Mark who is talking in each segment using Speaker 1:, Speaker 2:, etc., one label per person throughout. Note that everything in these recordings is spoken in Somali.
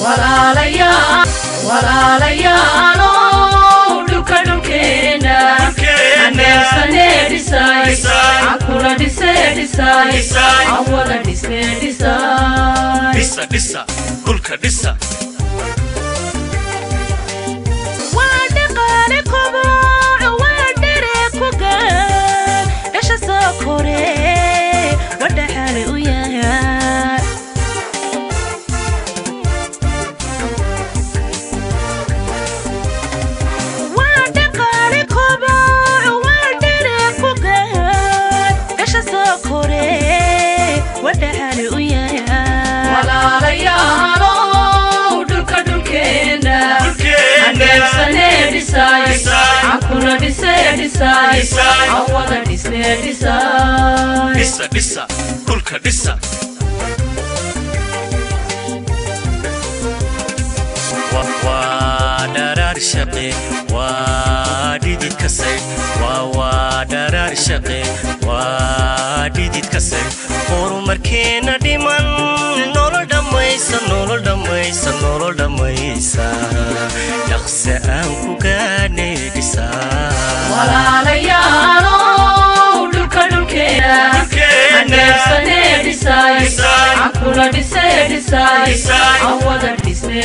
Speaker 1: walaalayaalow dhulka dhulkeena aneebsane dhisay cankuna dhise dhisay aan wada dhisne dhisay
Speaker 2: dhisa dhisa dhulka dhisa
Speaker 1: waa dhaqaale koboco waa dhere ku gaan dhasha soo kore wadhaxaale u yahay waa dhaqaale koboco waa dhere ku gaan dhasha soo kore wadhaxaale u yahay walaalayaalow dhulka dhulkeena aneebsane dhisay cankuna dhise dhisay aan wada dhisne dhisay
Speaker 2: dhisa dhisa dhulka dhisa Wa- waa dharaar shaqe waa dhidid kasay waa waa dharaar shaqe waa dhidid kasay horumarkeena dhiman nolol dhammaysa nolol dhammaysa nolol dhammaysa dhaqse aan ku gaane dhisaa
Speaker 1: walaalayaalow dhulka dhulkeena aneebsane dhisay cankuna dhise dhisay aan wada dhisne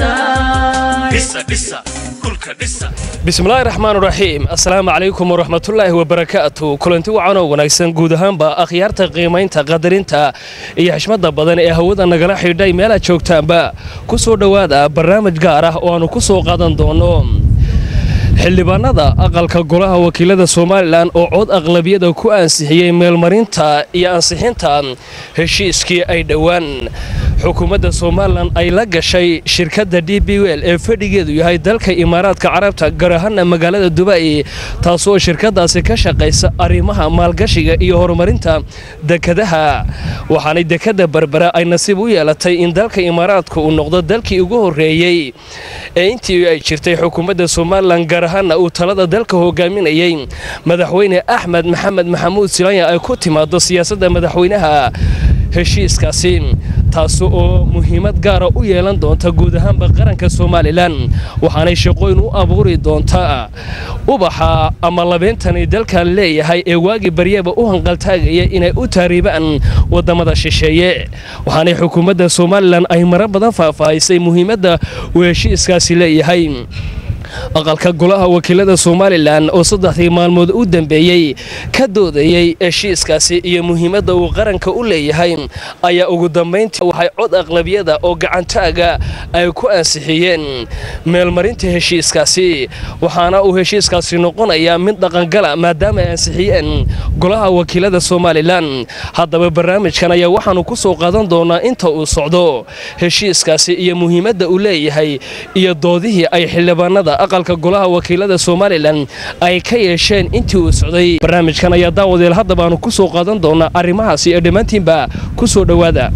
Speaker 1: dhisay
Speaker 2: dhisa dhisa dhulka dhisa
Speaker 3: bismillaahi raxmaan raxiim assalaamu calaykum waraxmatullaahi wabarakaatu kulanti wacan oo wanaagsan guud ahaanba akhyaarta qiimaynta qadarinta iyo xishmada badan ee hawada nagala xidhay meelaad joogtaanba ku soo dhowaada barnaamij gaar ah oo aannu ku soo qaadan doono xildhibaanada aqalka golaha wakiilada somalilan oo cod aqlabiyada ku ansixiyey meelmarinta iyo ansixinta heshiiskii ay dhowaan xukuumadda somalilan ay la gashay shirkadda d b wel ee fadhigeedu yahay dalka imaaraadka carabta gaar ahaana magaalada dubai taasoo shirkadaasi ka shaqaysa arrimaha maalgashiga iyo horumarinta dekadaha waxaanay dekadda berbera ay nasiib u yeelatay in dalka imaaraadka uu noqdo dalkii ugu horreeyey ee intii ay jirtay xukuumadda somalilan gaar ahaana uu talada dalka hogaaminayey madaxweyne axmed maxamed maxamuud silanya ay ku timaado siyaasadda madaxweynaha heshiiskaasi taas oo muhiimad gaara u yeelan doonta guud ahaanba qaranka somalilan waxaanay shaqooyin u abuuri doontaa ubaxa ama labeentani dalkan leeyahay ee waagii baryaba u hanqaltaagaya inay u taariibaan wadamada shisheeye waxaanay xukuumadda somalilan ay maro badan faahfaahisay muhiimadda uu heshiiskaasi leeyahay aqalka golaha wakiilada somalilan oo saddexdii maalmood u dambeeyey ka doodayey heshiiskaasi iyo muhiimadda uu qaranka u leeyahay ayaa ugu dambayntii waxay cod aqlabiyada oo gacantaaga ay ku ansixiyeen meelmarinta heshiiskaasi waxaana uu heshiiskaasi noqonayaa mid dhaqangala maadaama ay ansixiyeen golaha wakiilada somalilan haddaba barnaamijkan ayaa waxaannu ku soo qaadan doonaa inta uu socdo heshiiskaasi iyo muhiimadda uu leeyahay iyo doodihii ay xildhibaanada aqalka golaha wakiilada somalilan ay ka yeesheen intii uu socday barnaamijkan ayaa daawadeel haddaba aanu ku soo qaadan doonaa arrimahaasi ee dhammaantiinba ku soo dhowaada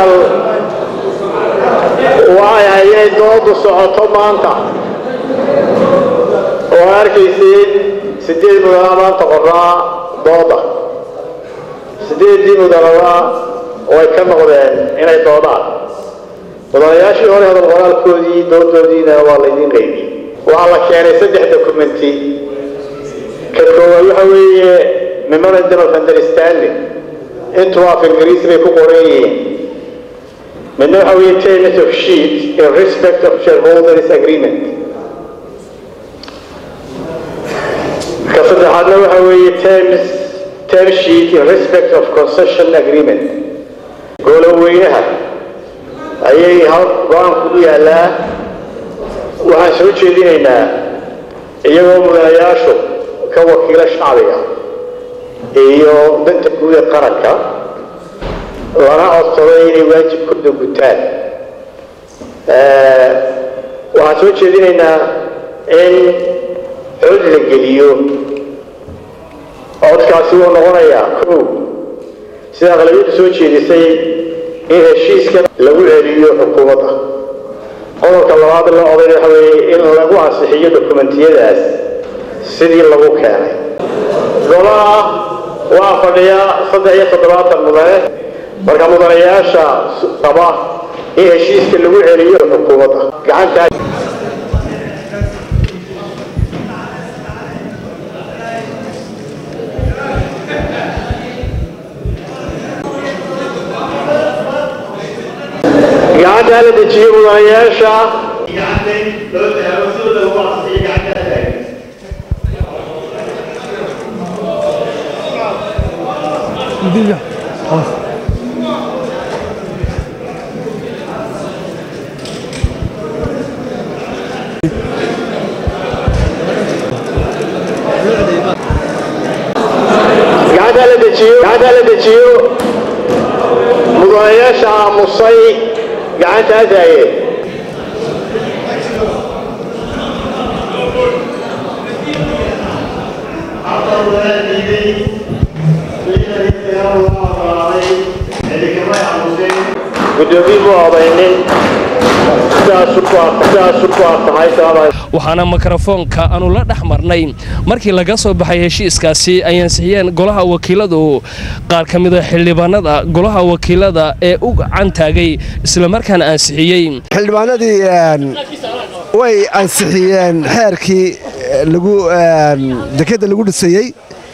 Speaker 4: waxay hayeen doodu socoto maanta oo arkaysiin sideed mudana maanta qoraa dooda sideeddii mudanaba oo ay ka noqdeen inay doodaan mudanayaashii hore hadal qoraalkoodii doodoodiina waa laydiin qaybiyey waxaa la keenay saddex dokumenti ka koowaad waxa weeye memorandum of understanding intuba af ingiriisi bay ku qoran yihiin midna waxa weeye terms of sheet in respect of shareholders agreement ka saddexaadna waxa weeye terms term sheet in respect of concession agreement gooloweynaha ayay hal go-aanku u yaallaa waxaan soo jeedinaynaa iyagoo mudanayaashu ka wakiilo shacbiga iyo danta guud ee qaranka lana codsaday inay waajibkooda gutaan waxaan soo jeedinaynaa in cod la geliyo codkaasi wuu noqonayaa kow sida aqlabiyadu soo jeedisay in heshiiska lagu celiyo xukuumadda qodobka labaad la oday waxa weeye in lagu ansixiyo dokumentiyadaas sidii lagu keenay golaha waa fadhiya saddex iyo toddobaatan mudane marka mudanayaasha qaba in heshiiska lagu celiyo xukuumadda gacantaa gacantaa la dejiyo mudanayaasha gacantaa la dejiyo gacantaa la dejiyo mudanayaasha aamusay gacantaa taageen gudoomiye mu odaynin sidaasu ku sidaasu ku aftahay salaam
Speaker 3: waxaana mikrofoonka aanu la dhex marnay markii laga soo baxay heshiiskaasi ay ansixiyeen golaha wakiiladu qaar ka mida xildhibaanada golaha wakiilada ee u gacan taagay islamarkaana ansixiyey
Speaker 5: xildhibaanadii way ansixiyeen xeerkii lagu dekedda lagu dhisayey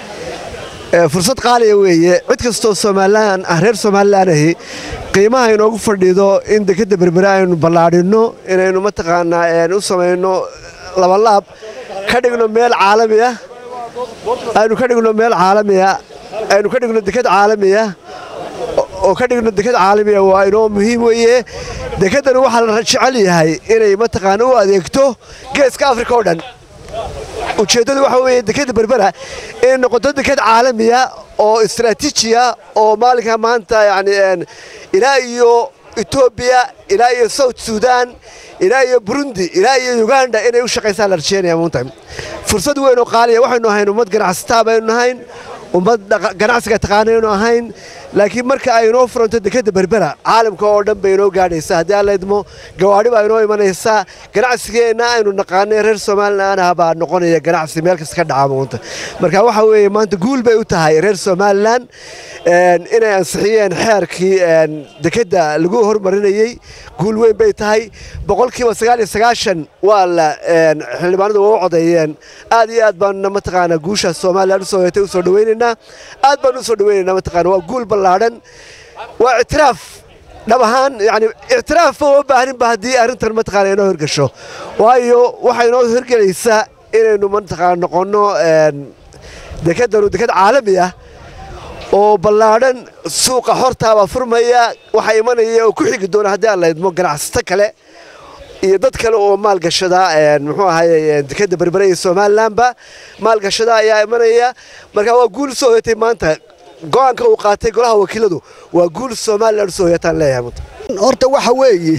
Speaker 5: fursad qaaliya weeye cid kastoo somalilan ah reer somalilan ahi qiimaha inoogu fadhido in dekedda berbere aynu ballaadhinno inaynu mataqaanaa u samayno labalaab ka dhigno meel caalami ah aynu ka dhigno meel caalamiya aynu ka dhigno deked caalamiya oo ka dhigno deked caalamiya waa inoo muhiim weeye dekeddani waxaa la jecel yahay inay mataqaana u adeegto geeska afrika oo dhan ujeeddadu waxa weeye dekedda berbera inay noqoto deked caalamiya oo istaraatiijiya oo maalinka maanta yani ilaa iyo etoobiya ilaa iyo south sudan ilaa iyo burundi ilaa iyo uganda inay u shaqaysaan la rajeynaya muunta fursad weyn oo qaaliya waxaynu ahayn ummad ganacsataa baynu nahayn ummad ganacsiga taqaanaynu ahayn laakiin marka ay inoo furanto dekedda berbera caalamka oo dhan bay inoo gaadhaysaa haddii aan la idmo gawaadhi baa inoo imanaysaa ganacsigeenna aynu naqaanay reer somalilan ah baa noqonaya ganacsi meel kasta ka dhaca maanta marka waxa weeye maanta guul bay u tahay reer somalilan inay ansixiyeen xeerkii dekedda lagu hormarinayey guul weyn bay tahay boqolkiiba sagaal iyo sagaashan waa la xildhibaanadu waa u codeeyeen aad iyo aad baanuna mataqaanaa guushaas somalilan usoo heetay usoo dhawaynaynaa aad baanu usoo dhawaynaynaa mataqaana waa guul ballaadhan waa ictiraaf dhab ahaan yani ictiraafba uma baahaninba haddii arrintan mataqaana inoo hirgasho waayo waxay inoo hirgelaysaa inaynu mataqaana noqonno dekeddanu deked caalami ah oo ballaadhan suuqa hortaabaa furmaya waxaa imanaya oo ku xigi doona haddii aan la idmo ganacsato kale iyo dad kale oo maalgashada muxuu ahaye dekedda berbere iyo somalilanba maalgashada ayaa imanaya marka waa guul soo hoyatay maanta go'aanka uu qaatay golaha wakiiladu waa guul somalilan usoo hoyataan leeyahay
Speaker 6: horta waxa weeye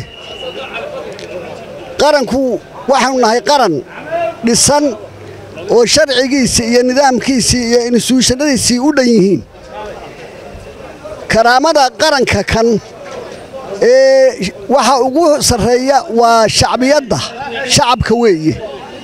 Speaker 6: qaranku waxaanu nahay qaran dhisan oo sharcigiisii iyo nidaamkiisii iyo instituushanadiisii u dhan yihiin karaamada qaranka kan ee waxa ugu sarreeya waa shacbiyadda shacabka weeye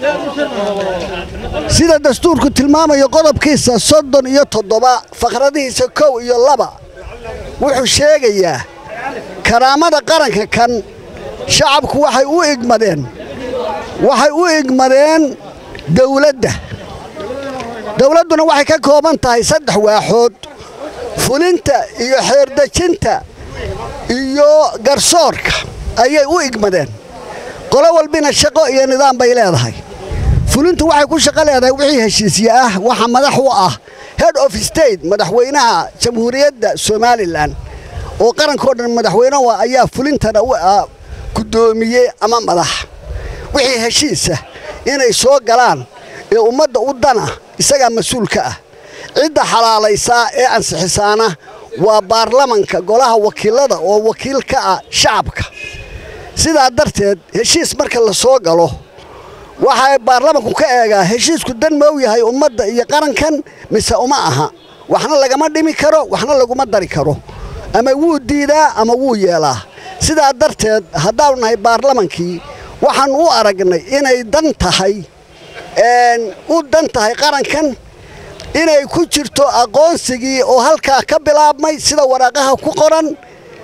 Speaker 6: sida dastuurku tilmaamayo qodobkiisa soddon iyo toddoba fakhradihiisa kow iyo laba wuxuu sheegayaa karaamada qaranka kan shacabku waxay u igmadeen waxay u igmadeen dawladda dawladduna waxay ka kooban tahay saddex waaxood fulinta iyo xeerdejinta iyo garsoorka ayay u igmadeen qolo walbina shaqo iyo nidaam bay leedahay fulintu waxay ku shaqo leedahay wixii heshiisye ah waxa madax u ah head of state madaxweynaha jamhuuriyadda somalilan oo qarankao dhan madaxweyne u ah ayaa fulintana u ah guddoomiye ama madax wixii heshiisa inay soo galaan ee ummadda u dana isagaa mas-uulka ah cidda xalaalaysaa ee ansixisaana waa baarlamanka golaha wakiilada oo wakiil ka ah shacabka sidaa darteed heshiis marka la soo galo waxaa baarlamanku ka eegaa heshiisku dan ma u yahay ummadda iyo qarankan mise uma aha waxna lagama dhimi karo waxna laguma dari karo ama wuu diidaa ama wuu yeelaa sidaa darteed haddaanu nahay baarlamankii waxaan u aragnay inay dan tahay u dan tahay qarankan inay ku jirto aqoonsigii oo halkaa ka bilaabmay sida waraaqaha ku qoran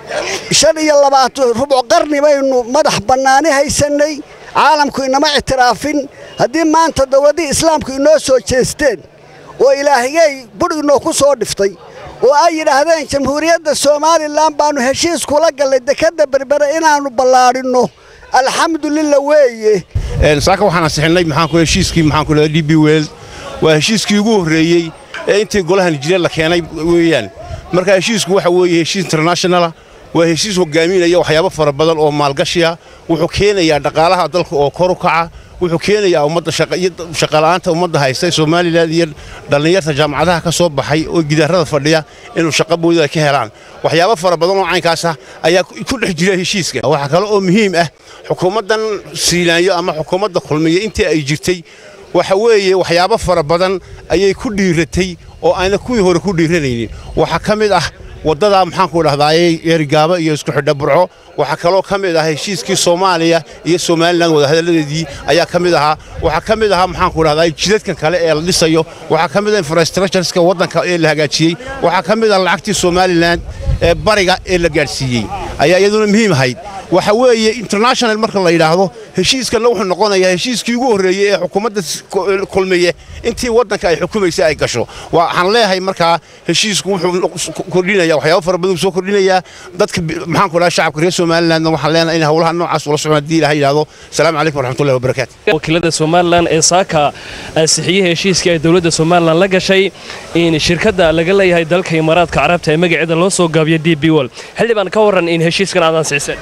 Speaker 6: shan iyo labaatan rubuc qarni baynu madax bannaani haysannay caalamku inama ictiraafin haddii maanta dowladdii islaamku inoo soo jeesteen oo ilaahigay budh inoo ku soo dhiftay oo ay yidhaahdeen jamhuuriyadda somalilan baannu heshiis kula gallay dekedda berbere inaannu ballaadhinno alxamdulillah weeye
Speaker 7: saaka waxaan ansixinay maxaanku heshiiskii maxaanku leedahay d b weld waa heshiiskii ugu horreeyey ee intii golaha nijireed la keenay weeyaan marka heshiisku waxa weeye heshiis internationala waa heshiis hogaaminaya waxyaabo fara badan oo maalgashiya wuxuu keenayaa dhaqaalaha dalka oo kor u kaca wuxuu keenayaa ummadda shaqala'aanta ummadda haysta somalilan iyo dhallinyarta jaamacadaha ka soo baxay oo gidaarada fadhiya inuu shaqo boodada ka helaan waxyaabo fara badan oo caynkaas ah ayaa ku dhex jira heshiiska waxaa kale oo muhiim ah xukuumaddan siilaanyo ama xukuumadda kulmiya intii ay jirtay waxa weeye waxyaabo fara badan ayay ku dhiiratay oo ayna kuwii hore ku dhiiranaynin waxaa ka mid ah waddadaa maxaanku dhahdaayey eerigaaba iyo isku xidha burco waxaa kaloo ka mid ah heshiiskii soomaaliya iyo somalilan wadahadalladeedii ayaa ka mid ahaa waxaa ka mid ahaa maxaanku dhahdaay jidadkan kale ee la dhisayo waxaa ka mid ah infrastructureska waddanka ee la hagaajiyey waxaa ka mid ah lacagtii somalilan ee bariga ee la gaadhsiiyey ayaa iyaduna muhiim ahayd waxa weeye international marka la yidhaahdo heshiiskanna wuxuu noqonayaa heshiiskii ugu horreeyey ee xukuumadda kulmiye intii waddanka ay xukumaysay ay gasho waxaan leeyahay markaa heshiisku wuxuu kordhinaya waxyaabo fara badan soo kordhinayaa dadka maxaan ku dhaha shacabka reer somalilandna waxaan leenahay in howlaha noocaas ula socon haddii ilaha yidhaahdo asalaamu calaykum waraxmatullahi wabarakaatu
Speaker 3: wakiilada somalilan ee saaka ansixiyey heshiiskii ay dowladda somalilan la gashay in shirkadda laga leeyahay dalka imaaraadka carabta ee magaceeda loo soo gaabiyo d b wol xildhibaan ka warran in heshiiskan aad ansixiseen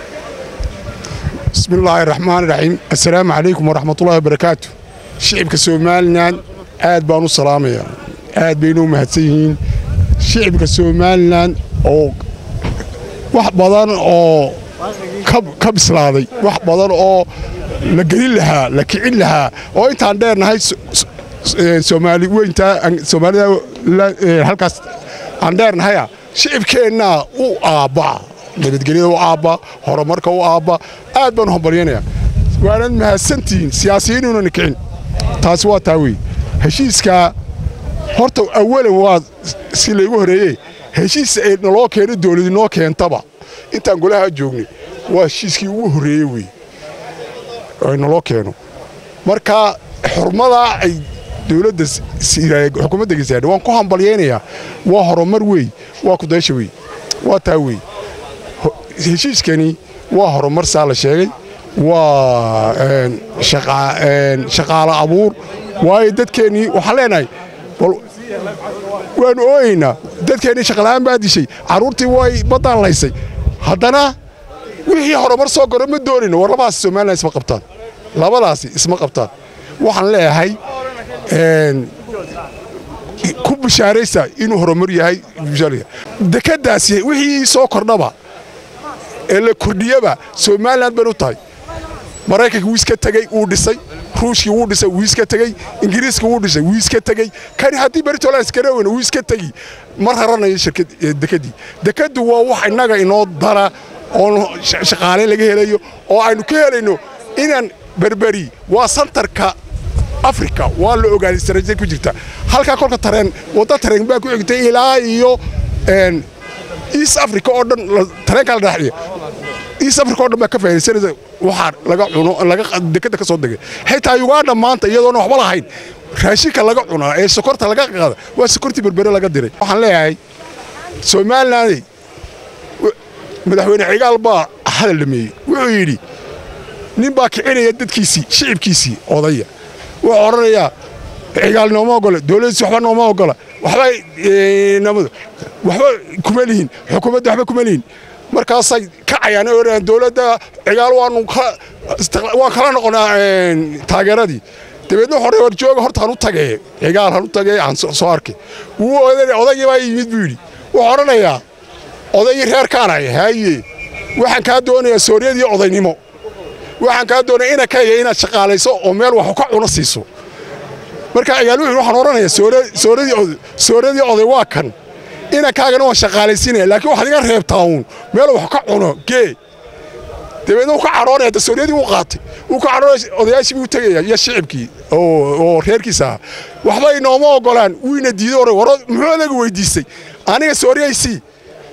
Speaker 8: bismi illaahi raxmaan raxiim assalaamu calaykum waraxmatullahi wabarakaatu shicibka somalilan aad baan u salaamayaa aad baynu u mahadsan yihiin shicibka somalilan oo wax badan oo ka bislaaday wax badan oo la gelin lahaa la kicin lahaa oo intaan dheernahay soomaali weyntaa soomaalida halkaas aan dheernahaya shicibkeennaa u aabba'a nabadgelyada u aabba horumarka u aabba aad baan u hambalyanayaa waanad mahadsantihiin siyaasiyiinuunana kicin taasi waa taa wey heshiiskaa horta awalan waa si laygu horreeye heshiis ay naloo keeno dawladi noo keentaba intaan golaha joognay waa heshiiskii ugu horreeye wey ay naloo keeno marka xurmadaa ay dowladda xukuumadda gasaadha waan ku hambalyaynayaa waa horumar wey waa kudaysha wey waa taa wey heshiiskani waa horumar saa la sheegay waa shaqaalo abuur waayo dadkeennii waxaan leenahay waanu ooyeynaa dadkeennii shaqala'aan baa dishay carruurtii way baddaan laysay haddana wixii horumar soo goro ma doonayno war labadaasi somalilan isma qabtaan labadaasi isma qabtaan waxaan leeyahay ku bishaaraysa inuu horumar yahay dekeddaasi wixii soo kordhaba ee la kordhiyaba somalilan ban u tahay maraykanka wuu iska tegey wuu dhisay ruushkii wuu dhisay wuu iska tegey ingiriiska wuu dhisay wuu iska tegey kani haddii beritolan iskaraweyna wuu iska tegi ma raranayo dekeddii dekeddu waa wax innaga inoo dara oo shaqaale laga helayo oo aynu ka helayno inaan berberi waa santarka afrika waa la ogaaday istaraatiijiyad ku jirta halkaa kolka tareen wadda tareen baa ku xigtay ilaa iyo east africa oo dhan tareenkaa la dhaaxiya east africa oo dhan baa ka faa'iidaysanaysa waxaa laga cuno laga dekeda ka soo degay xitaa uganda maanta iyadoona waxba lahayn raashinka laga cunaa ee sokorta laga qaada waa sokortii berbere laga diray waxaan leeyahay somalilanday madaxweyne cigaal baa hadal dhameeyey wuxuu yidhi nin baa kicinaya dadkiisii shicibkiisii odaya wuxuu odhanayaa cigaal nooma ogola dowladdiisi waxba nooma ogola waxba namadu waxba kuma lihin xukuumadda waxba kuma lihin markaasay kacayaan oo odhanayaan dowladda cigaal waanu waan kala noqonaa taageeradii dabeedna hore war jooga horta han u tagee cigaal han u tagee aan soo arkay wuu odaygii baa yimid buu yidhi wuxuu odhanayaa odaygii reerkaanay haaye waxaan kaa doonayaa sooriyadii odaynimo waxaan kaa doonaya inakayga inaad shaqaalayso oo meel wax ka cuno siiso marka cigaal wuxuu waxaan odhanayaa sooradii oday waa kan inankaagana waan shaqaalaysiinaya laakiin waxaad iga reebtaa uun meel wax ka cuno gee dabeedna wuu ka cadhoonaya da sooriyadii wuu qaatay wuu ka cadhoonaya odayaashii buu tegaya iyo shicibkii oo reerkiisa ahaa waxba inooma ogolaan wiina diiday ore waro muxuu adaga weydiistay aniga sooriyaysii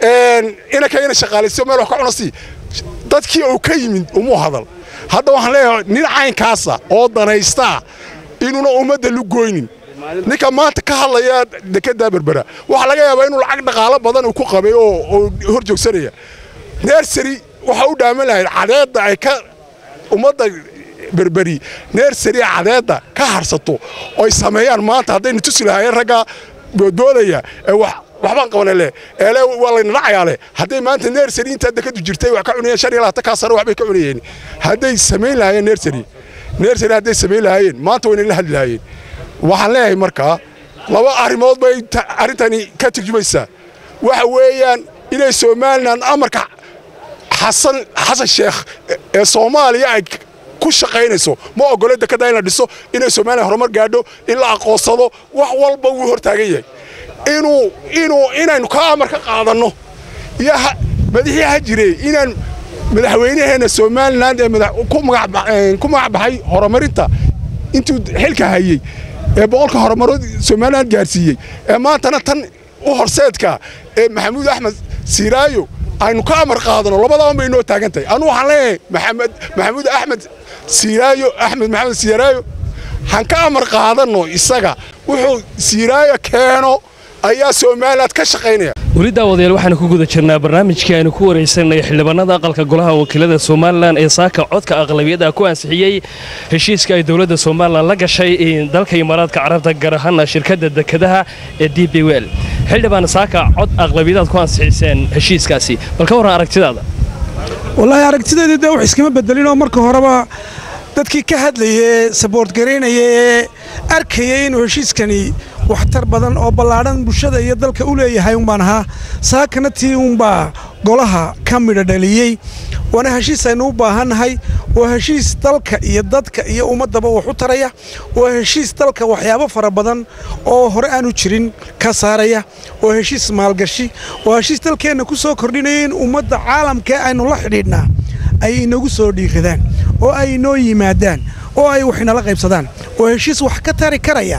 Speaker 8: inanka ina shaqaalaysiyo meel wax ka cuna sii dadkii uu ka yimid umuu hadal hadda waxaan leeyahay nin caynkaasa oo danaystaa inuuna ummadda lugoynin ninka maanta ka hadlaya dekeddaa berbera waxaa laga yaabaa inuu lacag dhaqaalo badan uu ku qabay oo hor joogsanaya nersary waxa u dhaaman lahayd cadeedda ay ka ummadda berberi nersary cadeedda ka harsato oy sameeyaan maanta haddayna tusi lahaayeen raggaa boodboodaya ee wax waxbaan qabanale eele waa layna dhacayaale hadday maanta nersary intaa dekadu jirtay wax ka cunayeen shan iyo labaatan kaa sano waxbay ka cunayeen hadday samayn lahaayeen nersary nersary hadday samayn lahaayeen maanta wayna la hadli lahaayeen waxaan leeyahay markaa laba arrimood bay arrintani ka turjumaysaa waxa weeyaan inay somalilan amarka xasan xasan sheekh ee soomaaliya ay ku shaqaynayso ma ogole dekada in la dhiso inay somalilan horumar gaadho in la aqoonsado wax walba wuu hortaagan yahay inuu inuu inaynu ka amar ka qaadanno iyo madaxii ha jire inaan madaxweynaheenna somalilan ee ku magac baxay horumarinta intuu xilka hayey ee boqolka horumarood somalilan gaarsiiyey ee maantana tan u horseedka ee maxamuud axmed siiraayo aynu ka amar qaadano labadaban bay inoo taagan tahay anu waxaan leeyahay maxamed maxamuud axmed siiraayo axmed maxamed siiraayo han ka amar qaadanno isaga wuxuu siiraayo keeno ayaa somaliland ka shaqaynaya
Speaker 3: weli daawadayaal waxaanu ku guda jirnaa barnaamijkii aynu ku waraysanay xildhibaanada aqalka golaha wakiilada somalilan ee saaka codka aqlabiyada ku ansixiyey heshiiska ay dowladda somalilan la gashay dalka imaaraadka carabta gaar ahaana shirkadda dekedaha ee d b wel xildhibaan saaka cod aqlabiyadaad ku ansixiseen heshiiskaasi bal ka warran aragtidaada
Speaker 9: wallaahi aragtideedii dee wax iskama bedelinoo marka horeba dadkii ka hadlayee saboort garaynaya ee arkayay inuu heshiiskani waxtar badan oo ballaadhan bulshada iyo dalka u leeyahay umbaan ahaa saakana tii uunbaa golaha ka midha dhaliyey waana heshiis aynu u baahannahay waa heshiis dalka iyo dadka iyo ummaddaba wax u taraya waa heshiis dalka waxyaabo fara badan oo hore aanu jirin ka saaraya waa heshiis maalgashi waa heshiis dalkeenna ku soo kordhinaya in ummadda caalamkee aynu la xidhiidhnaa ay inagu soo dhiiradaan oo ay inoo yimaadaan oo ay wax inala qaybsadaan waa heshiis wax ka tari karaya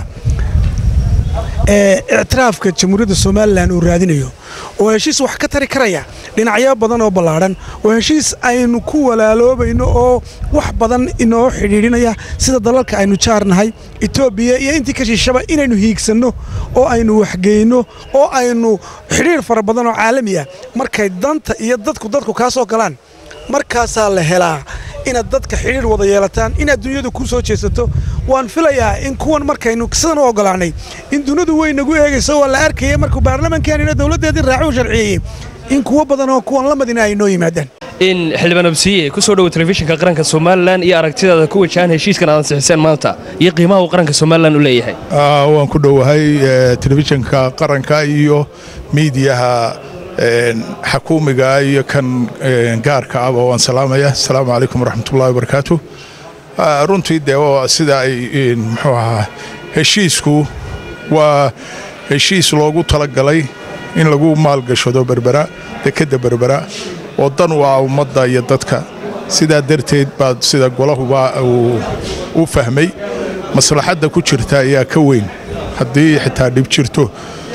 Speaker 9: ee ictiraafka jamhuuriyadda somalilan uu raadinayo oo heshiis wax ka tari karaya dhinacyo badan oo ballaadhan oo heshiis aynu ku walaaloobayno oo wax badan inoo xidhiidhinaya sida dalalka aynu jaarnahay etoobiya iyo intii ka shiishaba inaynu hiigsanno oo aynu waxgeyno oo aynu xidhiir fara badan oo caalami ah markay danta iyo dadku dadku kaa soo galaan markaasaa la helaa inaad dadka xidhiir wada yeelataan inaad dunyadu ku soo jeesato waan filayaa in kuwan markaynu sidan u oggolaannay in dunidu way nagu eegayso waa la arkaya markuu baarlamaankanina dowladdeedii raaci u sharciyeeyey in kuwo badan oo kuwan la madina ay noo yimaadaan
Speaker 3: in xildhibaan absiye ku soo dhowo telefishinka qaranka somalilan iyo aragtidaada ku wajahan heshiiskan aad ansixiseen maanta iyo qiimaha uu qaranka somalilan u leeyahay
Speaker 10: waan ku dhowahay telefishinka qaranka iyo miidiyaha xakuumiga iyo kan gaarka ahba waan salaamaya asalaamu calaykum waraxmatullahi wabarakaatu runtii dee sida ay muxuu ahaa heshiisku waa heshiis loogu talagalay in lagu maalgashado berbera dekedda berbera oo dan u ah ummadda iyo dadka sidaa darteed baad sida golahuba uu u fahmay maslaxadda ku jirta ayaa ka weyn haddii xitaa dhib jirto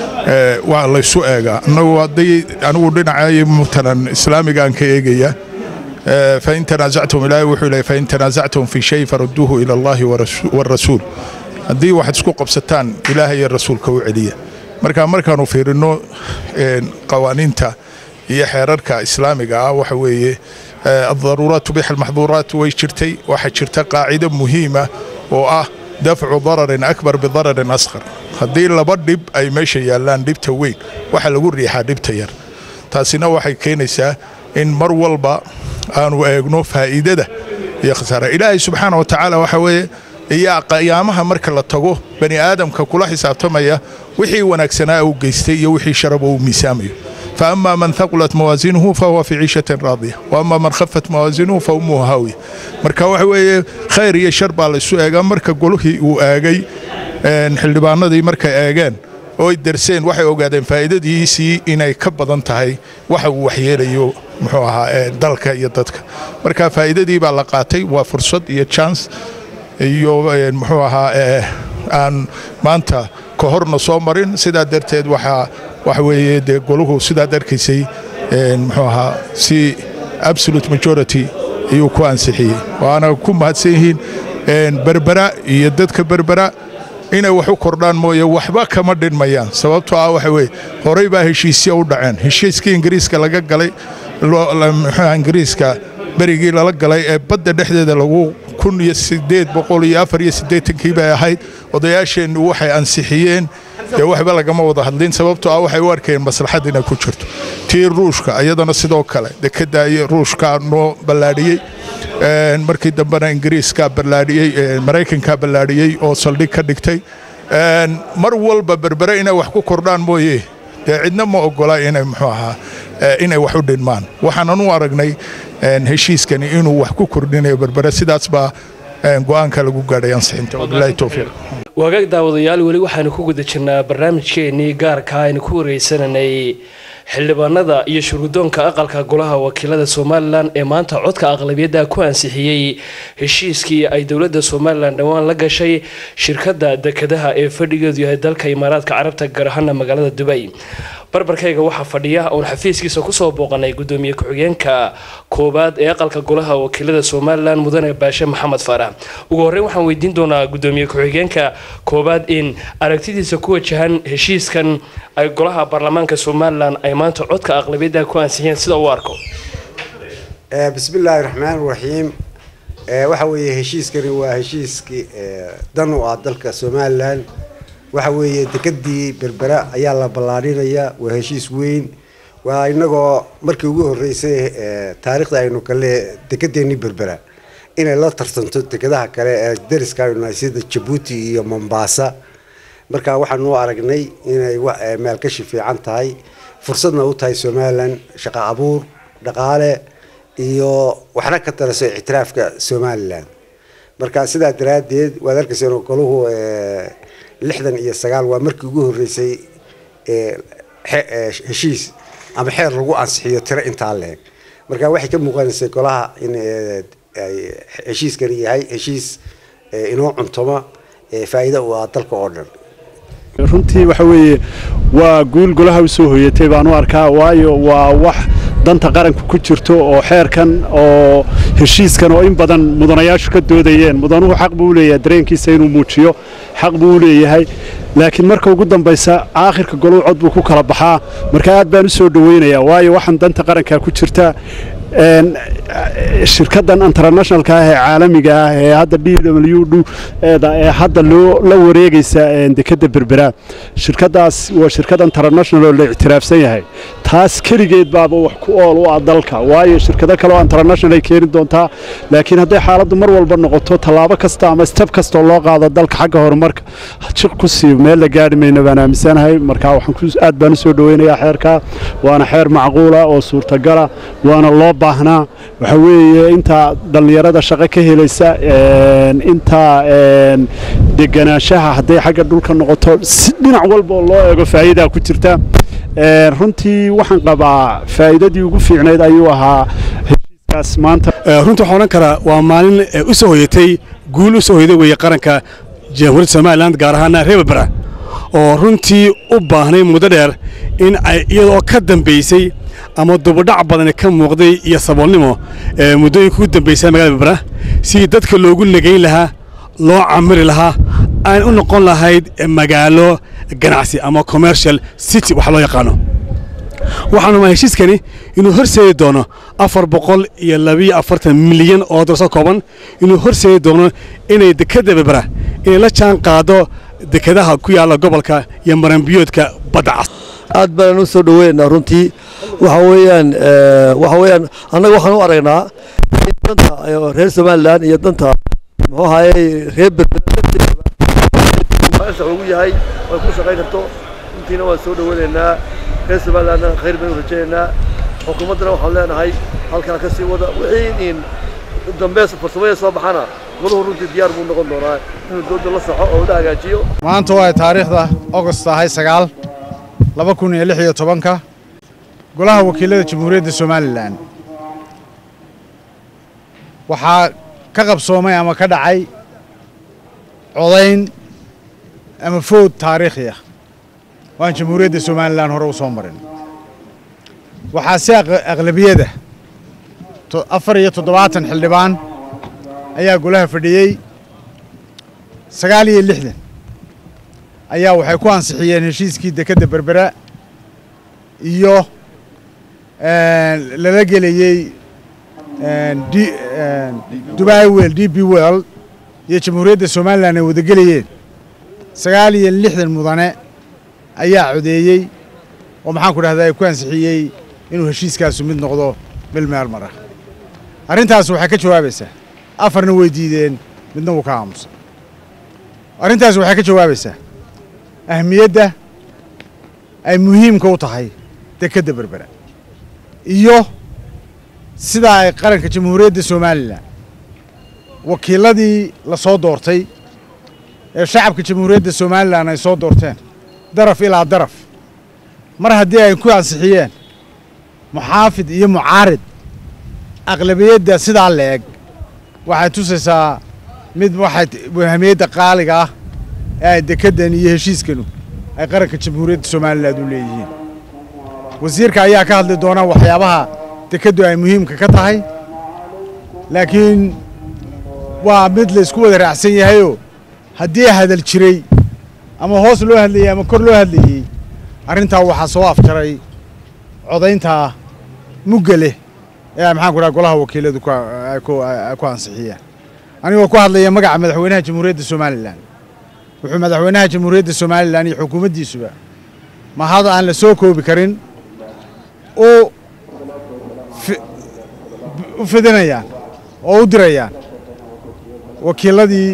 Speaker 10: waa laysu eegaa annagu hadday anigu dhinacay mutanan islaamigaan ka eegaya fain tanaasactum ilaahay wuxuu leeyahy fain tanaasactum fi shay farudduuhu ila allahi waarasuul haddii waxaad isku qabsataan ilaahay iyo rasuulka u celiya marka markaanu fiirinno qawaaniinta iyo xeerarka islaamiga ah waxa weeye addaruuraat tubiix almaxduuraat way jirtay waxaa jirta qaacido muhiima oo ah dafcu dararin akbar bidararin asqar haddii laba dhib ay meesha yaallaan dhibta weyn waxa lagu riixaa dhibta yar taasina waxay keenaysaa in mar walba aanu eegno faa'iidada iyo khasaara ilaahay subxaana wa tacaala waxa weeye iyaa qiyaamaha marka la tago bani aadamka kula xisaabtamaya wixii wanaagsanaa uu geystay iyo wixii sharaba uu miisaamayo فأما من ثقلت موازينه فهو في عيشة راضية وأما من خفت موازينه فأمه هاوية marka waxa weeye khayr iyo shar baa laysu eegaa marka golihii uu eegay xildhibaanadii markay eegeen oo ay darseen waxay ogaadeen faa'iidadiisii inay ka badan tahay waxa uu waxyeelayo muxuu ahaa dalka iyo dadka marka faa'iidadii baa la qaatay waa fursad iyo chance iyo muxuu ahaa aan maanta ka horna soo marin sidaa darteed waxaa waxa weeye dee goluhu sidaad arkaysay muxuu ahaa si absolute majority ayuu ku ansixiyey waana ku mahadsan yihiin berbera iyo dadka berbera inay wax u kordhaan mooye waxba kama dhinmayaan sababtoo ah waxa weye horey baa heshiisya u dhaceen heshiiskii ingiriiska laga galay muxuuha ingiriiska berigii lala galay ee badda dhexdeeda lagu kun iyo sideed boqol iyo afar iyo siddeetankii bay ahayd odayaasheennu waxay ansixiyeen dee waxba lagama wada hadlin sababtoo ah waxay u arkayeen maslaxad inay ku jirto tii ruushka iyadana sidoo kale dekedda iyo ruushka noo ballaadhiyey markii dambena ingiriiska ballaadhiyey maraykanka ballaadhiyey oo saldhig ka dhigtay mar walba berbere inay wax ku kordhaan mooye dee cidna ma ogola inay muxuu ahaa inay wax u dhinmaan waxaanan u aragnay heshiiskani inuu wax ku kordhinayo berbere sidaas baa go'aanka lagu gaadhay ansixinta wabilaahi towfiiq
Speaker 3: wagaag daawadayaal weli waxaanu ku guda jirnaa barnaamijkeennii gaarka aynu ku wareysananay xildhibaanada iyo shuruudoonka aqalka golaha wakiilada somalilan ee maanta codka aqlabiyadda ku ansixiyey heshiiskii ay dowladda somalilan dhowaan la gashay shirkadda dekedaha ee fadhigeedu yahay dalka imaaraadka carabta gaar ahaana magaalada dubay barbarkayga waxaa fadhiya oon xafiiskiisa kusoo booqanay gudoomiye ku-xigeenka koowaad ee aqalka golaha wakiilada somalilan mudane baashe maxamed faarax ugu horreyn waxaan weydiin doonaa gudoomiye ku-xigeenka koowaad in aragtidiisa ku wajahan heshiiskan ay golaha baarlamaanka somalilan ay maanta codka aqlabiyadda ku ansixiyeen sida uu arko
Speaker 11: bismillaahi raxmaan raxiim waxa weeye heshiiskani waa heshiiskii dan u ah dalka somalilan waxa weeye dekedii berbera ayaa la ballaadhinayaa waa heshiis weyn waa inagoo markii ugu horreysay taariikhda aynu kale dekedeennii berbera inay la tartanto dekedaha kale ee dariska aynu nahay sida jabuuti iyo mombasa marka waxaanu aragnay inay maalgashi fiican tahay fursadna u tahay somalilan shaqo abuur dhaqaale iyo waxna ka taraso ictiraafka somalilan marka sidaa daraaddeed waad arkayseen goluhu lixdan iyo sagaal waa markii ugu horreysay heshiis ama xeer lagu ansixiyo tiro intaa leeg marka waxay ka muuqanaysay golaha in heshiiskani yahay heshiis inoo cuntoma faa'iido u ah dalka oo dhan
Speaker 12: runtii waxa weeye waa guul golaha u soo hoyatay baan u arkaa waayo waa wax danta qaranku ku jirto oo xeerkan oo heshiiskan oo in badan mudanayaashu ka doodayeen mudanuhu xaq buu u leeyahay dareenkiisa inuu muujiyo xaq buu u leeyahay laakiin marka ugu dambaysa aakhirka goluhu cod buu ku kala baxaa marka aad baan u soo dhoweynayaa waayo waxaan danta qaranka ku jirta shirkaddan internationalka ah ee caalamiga ah ee hadda d w d ee hadda loo la wareegaysa dekedda berbera shirkaddaas waa shirkad international oo la ictiraafsan yahay taas keligeed baaba wax ku ool u ah dalka waayo shirkado kale oo international ay keeni doontaa laakiin hadday xaaladdu mar walba noqoto tallaabo kasta ama step kastoo loo qaado dalka xagga horumarka jiq ku sii meel la gaadhi mayna baan aaminsanahay marka waxaan aad baan u soo dhoweynayaa xeerka waana xeer macquula oo suurtagala waana loo baahnaa waxa weeye intaa dhallinyarada shaqo ka helaysa intaa deganaanshaha hadday xagga dhulka noqoto si dhinac walba oo loo eego faa'iidaa ku jirta runtii waxaan qabaa faa'iidadii ugu fiicnayd ayuu ahaa heshiiskaas maanta
Speaker 13: runtii waxaan odhan karaa waa maalin u soo hoyatay guul u soo hoyday weeye qaranka jamhuuriyadda somalilan gaar ahaana reer berbera oo runtii u baahnay muddo dheer in ay iyadoo ka dambaysay ama dubadhac badani ka muuqday iyo saboolnimo muddooyinka ugu dambaysa magaalada berbera sidii dadka loogu negayn lahaa loo camiri lahaa aan u noqon lahayd magaalo ganacsi ama commercial city wax loo yaqaano waxaanu maa heshiiskani inuu horseedi doono afar boqol iyo labiyo afartan milyan oo darso kooban inuu horseedi doono inay dekedda berbera inay la jaan qaado dekedaha ku yaalla gobolka iyo maranbiyoodka badda cas
Speaker 14: aad baan u soo dhoweynaynaa runtii waxa weeyaan waxa weeyaan annaga waxaan u aragnaa in danta reer somalilan iyo danta muxuu ahaayey reer berbera ugu yahay way ku shaqayn karto runtiina waan soo dhoweynaynaa reer somalilandna khayr baynu rajaynaynaa xukuumaddana waxaan leenahay halkaa ka sii wada wixii in dambe farsamada soo baxana goluhu runtii diyaar buu noqon doonaa inuu dooda la saxo oo la hagaajiyo
Speaker 15: maanta waa taariikhda ogost ahay sagaal laba kun iyo lix iyo tobanka golaha wakiilada jamhuuriyadda somalilan waxaa ka qabsoomay ama ka dhacay codayn ama food taariikhi ah waan jamhuuriyadda somalilan hore u soo marin waxaa si aqlabiyada afar iyo toddobaatan xildhibaan ayaa golaha fadhiyey sagaal iyo lixdan ayaa waxay ku ansixiyeen heshiiskii dekedda berbera iyo lala gelayey dubai wel d b world iyo jamhuuriyadda somalilan ay wada gelayeen sagaal iyo lixdan mudane ayaa codeeyey oo maxaan ku dhahdaa ku ansixiyey inuu heshiiskaasu mid noqdo mil meel mara arrintaas waxay ka jawaabaysaa afarna way diideen midna wuu ka aamusay arrintaas waxay ka jawaabaysaa ahmiyadda ay muhiimka u tahay dekedda berbera iyo sidaa ay qaranka jamhuuriyadda somalilan wakiiladii la soo doortay ee shacabka jamhuuriyadda somalilan ay soo doorteen daraf ilaa daraf mar haddii ay ku ansixiyeen muxaafid iyo mucaarid aqlabiyadda sidaa la eg waxay tusaysaa mid waxay ahmiyadda qaaliga ah ee ay dekeddan iyo heshiiskanu ay qaranka jamhuuriyadda somalilan u leeyihiin wasiirka ayaa ka hadli doona waxyaabaha dekeddu ay muhiimka ka tahay laakiin waa mid la isku wada raacsan yahayoo haddii hadal jiray ama hoos loo hadlayey ama kor loo hadlayey arrintaa waxaa soo afjaray codayntaa mugga leh ee ay maxaan ku dhaha golaha wakiiladu ay ku ansixiyeen anigoo ku hadlaya magaca madaxweynaha jamhuuriyadda somalilan wuxuu madaxweynaha jamhuuriyadda somalilan iyo xukuumaddiisuba mahad aan la soo koobi karin u u fidinayaan oo u dirayaan wakiiladii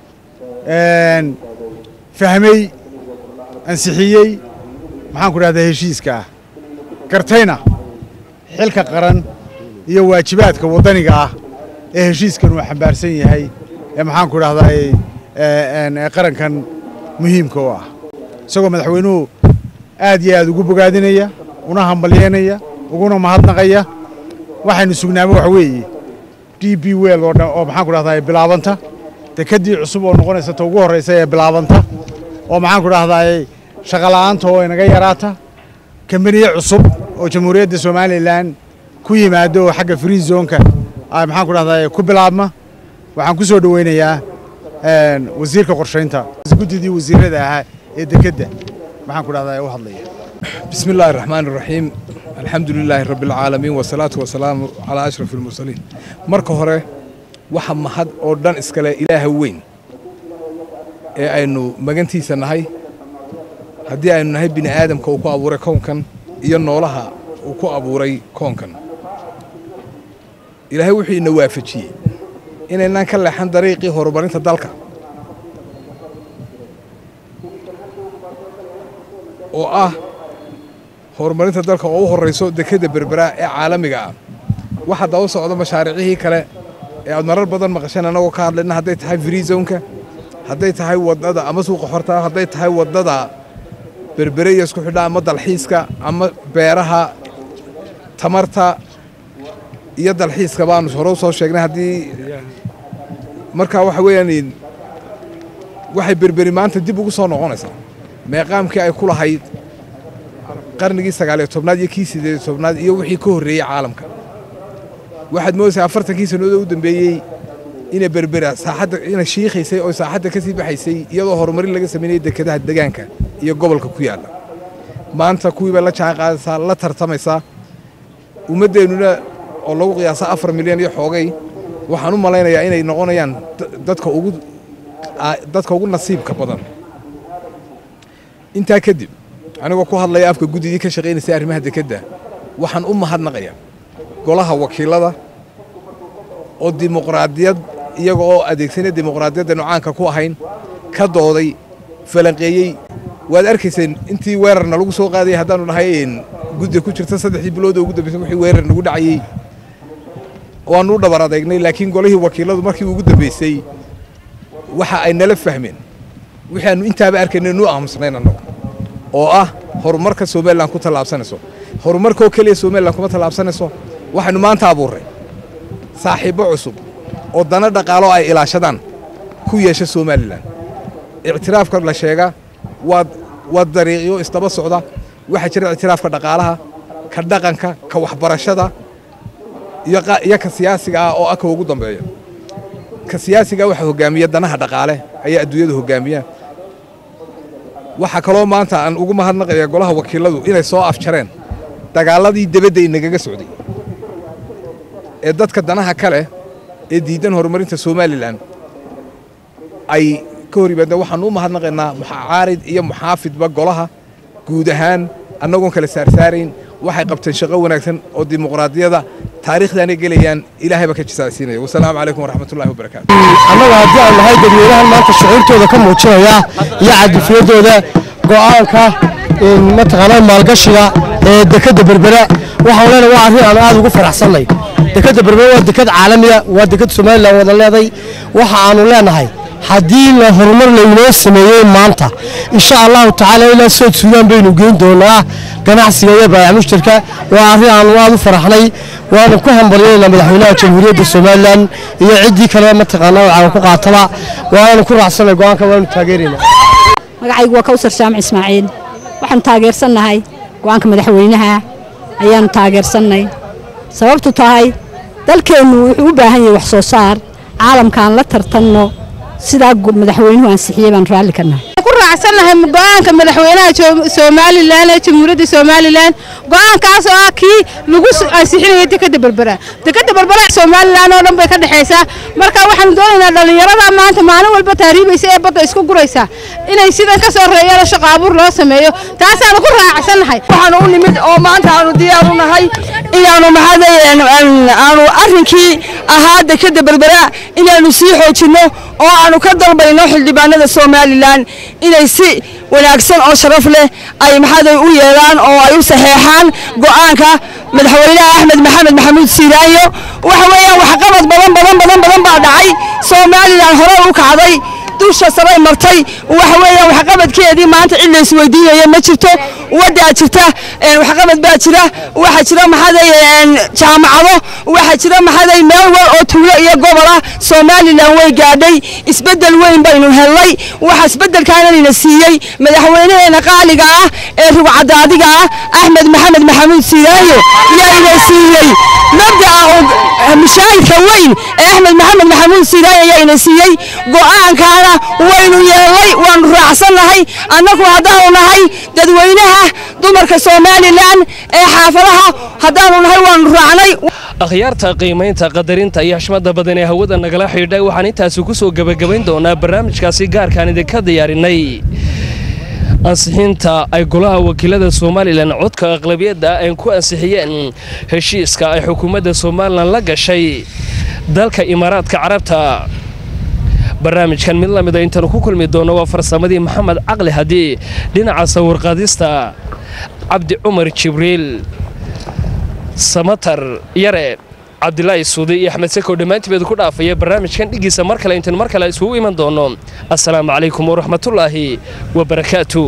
Speaker 15: fahmay ansixiyey maxaan ku dhahdaa heshiiska ah gartayna xilka qaran iyo waajibaadka waddaniga ah ee heshiiskan uu xambaarsan yahay ee maxaan ku dhahdaa ee qarankan muhiimka u ah isagoo madaxweynuhu aad iyo aad ugu bogaadinaya una hambalyeynaya uguna mahadnaqaya waxaynu sugnaaba wax weeye d b wel oo dhan oo maxaan ku dhahdaa bilaabanta dekeddii cusub oo noqonaysa ta ugu horraysa ee bilaabanta oo maxaan ku dhahdaa shaqola'aanta oo inaga yaraata kambaniye cusub oo jamhuuriyadda somalilan ku yimaado oo xagga free zonka ay maxaan ku dhahdaa ku bilaabma waxaan ku soo dhoweynayaa wasiirka qorshaynta guddidii wasiirada ahaa ee dekedda maxaan ku dhahdaa u hadlaya
Speaker 16: بسم الله الرحمن الرحيم الحمد لله رب العالمين والصلاة والسلام على أشرف المرسلين marka hore waxa mahad oo dhan iskale ilaaha weyn ee aynu magantiisa nahay haddii aynu nahay bini aadamka uu ku abuuray koonkan iyo noolaha uu ku abuuray koonkan ilaahay wuxuu ina waafajiyey inaynaan ka leexan dariiqii horumarinta dalka oo ah horumarinta dalka oo u horrayso dekedda berbera ee caalamiga ah waxa daba socda mashaariicihii kale ee aad marar badan maqasheen annagoo ka hadlayna hadday tahay freezonka hadday tahay waddada ama suuqa xorta hadday tahay waddada berbere iyo isku xidha ama dalxiiska ama beeraha tamarta iyo dalxiiska baanu hore u soo sheegnay haddii markaa waxa weeyaan waxay berberi maanta dib ugu soo noqonaysaa meeqaamkii ay ku lahayd qarnigii sagaaliyo tobnaad iyo kii sideed tobnaad iyo wixii ka horreeyey caalamka waxaad moodaysaa afartankii sannadood u dambeeyey inay berbera saaxadda inay shiikhaysay oo saaxadda ka sii baxaysay iyadoo horumarin laga samaynayay dekedaha degaanka iyo gobolka ku yaalla maanta kuwii bay la jaan qaadaysaa la tartamaysaa ummaddeennuna oo lagu qiyaasa afar milyan iyo xoogay waxaan u malaynayaa inay noqonayaan dadka ugu dadka ugu nasiibka badan intaa kadib anigoo ku hadlaya afka guddidii ka shaqaynaysay arrimaha dekedda waxaan u mahadnaqayaa golaha wakiilada oo dimuqraadiyad iyaga oo adeegsanaya dimuqraadiyadda nucaanka ku ahayn ka dooday falanqeeyey waad arkayseen intii weerarna lagu soo qaadayay haddaanu nahay gudda ku jirta saddexdii bilood oo ugu dambaysay wixii weerar nagu dhacayey waannu u dhabar adeegnay laakiin golihii wakiiladu markii ugu dambaysay waxa ay nala fahmeen wixii aanu intaaba arkaynay nu aamusnayn annagu oo ah horumarka somalilan ku tallaabsanayso horumarkoo keliya somalilan kuma tallaabsanayso waxaynu maanta abuurray saaxiibbo cusub oo dana dhaqaalo ay ilaashadaan ku yeesha somalilan ictiraafka la sheega waa waa dariiqyo isdaba socda waxaa jira ictiraafka dhaqaalaha ka dhaqanka ka waxbarashada iyo qa- iyo ka siyaasiga ah oo ah ka ugu dambeeya ka siyaasiga waxaa hogaamiya danaha dhaqaale ayaa adduunyada hogaamiya waxaa kaloo maanta aan ugu mahadnaqaya golaha wakiiladu inay soo afjareen dagaaladii debadda inagaga socday ee dadka danaha kale ee diidan horumarinta somalilan ay ka hor yimaadeen waxaan u mahadnaqaynaa mucaarid iyo muxaafidba golaha guud ahaan annagoon kala saarsaarayn waxay qabteen shaqo wanaagsan oo dimuqraadiyada taariikhdaanay gelayaan ilaahayba ka jisaacsiinaya wasalaamu calaykum waraxmatullahi wabarakaatu
Speaker 17: annaga haddii aan nahay dadweynahan maanta shucuurtooda ka muujinaya iyo cadifiyadooda go'aanka in mataqaanaa maalgashiga ee dekadda berbera waxaan leenahay waa arrin aan aad ugu faraxsannay dekadda berbera waa dekad caalamiya waa dekad somalilan wada leeday waxa aanu leenahay haddii la horumar laynoo sameeyey maanta insha allahu tacaala ilaa sood suudaan baynu geyn doonaa ganacsiga iyo baayac mushtarka waa arrin aanu aad u faraxnay waanu ku hambalyaynaa madaxweynaha jamhuuriyadda somalilan iyo ciddii kale mataqaanaa waxaan ku qaataba waanu ku raacsanay go'aanka waanu taageeraynaa
Speaker 18: magacaygu waa kawsar jaamac ismaaciil waxaanu taageersannahay go'aanka madaxweynaha ayaanu taageersannay sababtu tahay dalkeennu wuxuu u baahan yahay wax soo saar caalamkaan la tartanno sidaa gu- madaxweynuhu ansixiyey baan raalli ka nahay
Speaker 19: ku raacsannahay go'aanka madaxweynaha Jo- somalilan ee jamhuuriyadda somalilan go'aankaas oo ah kii lagu s- ansixinayay dekadda berbera dekadda berbera somalilan oo dhan bay ka dhexaysaa marka waxaanu doonaynaa dhallinyarada maanta maalin walba taariibaysa ee badda isku guraysa inay sidan ka soo reeyaan shaqo abuur loo sameeyo taasaanu ku raacsannahay
Speaker 20: waxaanu u nimid oo maanta aanu diyaar u nahay inaanu maxaadayeen aanu arrinkii ahaa dekadda berbera inaanu sii xoojinno oo aanu ka dalbayno xildhibaanada somalilan inay si wanaagsan oo sharaf leh ay maxaaday u yeelaan oo ay u saxeexaan go'aanka madaxweynaha axmed maxamed maxamuud siiraanyo waxa weeyaan waxqabad badan badan badan badan baa dhacay somalilan hore u kacday dusha saray martay waxa weeyaan waxqabadkeedii maanta cid la isweydiinaya ma jirto waddaa jirta een, waxqabad baa jira waxaa jira maxaaday een, jaamacado waxaa jira maxaaday meel wal oo tuulo iyo gobol ah somalilan way gaadhay isbeddel weyn baynu helnay waxa isbeddelkaananina siiyey madaxweynaheena qaaliga ah ee rugcadaadiga ah axmed maxamed maxamuud siiraayo yaayna siiyey mabda'a oo mushaahidka weyn ee axmed maxamed maxamuud siiraayo yaayna siiyey go'aankaana waynu yeelnay waanu raacsannahay annagu haddaanu nahay dadweynaha dumarka somalilan ee xaafadaha haddaanu nahay waanu raacnay
Speaker 3: akhyaarta qiimaynta qadarinta iyo xishmada badan ee hawada nagala xidhiidhay waxaan intaasi ku soo gebagabayn doonaa barnaamijkaasi gaarkaan idinka diyaarinay ansixinta ay golaha wakiilada somalilan codka aqlabiyadda ay ku ansixiyeen heshiiska ay xukuumadda somalilan la gashay dalka imaaraadka carabta barnaamijkan mid la mida intaanu ku kulmi doono waa farsamadii maxamed caqli haddii dhinaca sawirqaadista cabdi cumar jibriil samatar yare cabdilaahi suudi iyo axmed sakow dhammaantibeedu ku dhaafaya barnaamijkan dhigiisa mar kale intaan mar kale isugu iman doono assalaamu calaykum waraxmatullaahi wabarakaatu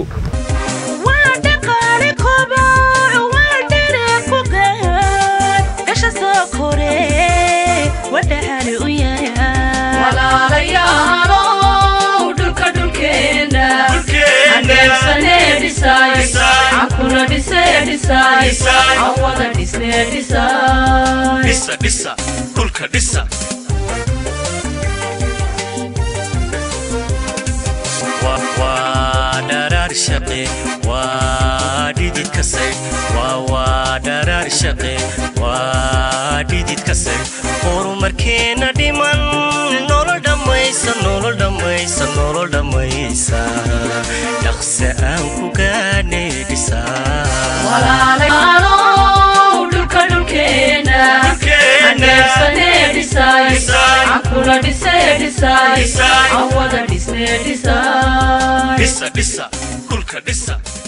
Speaker 1: walaalayaalow dhulka dhulkeena handheebsanee dhisaay cankuna dhisee dhisaay aan wada dhisnee dhisaay
Speaker 2: dhisa dhisa dhulka dhisa Wa- waa dharaar shaqe waa dhidid ka sayd waa waa dharaar shaqe waa dhidid ka sayd horumarkeena dhiman nolol dhammaysa nolol dhammaysa nolol dhammaysa dhaqse aan ku gaadhnay dhisaa
Speaker 1: walaalayaalow dhulka dhulkeena handheebsanee dhisaay cankuna dhisee dhisaay aan wada dhisnee dhisaay
Speaker 2: dhisa dhisa dhulka dhisa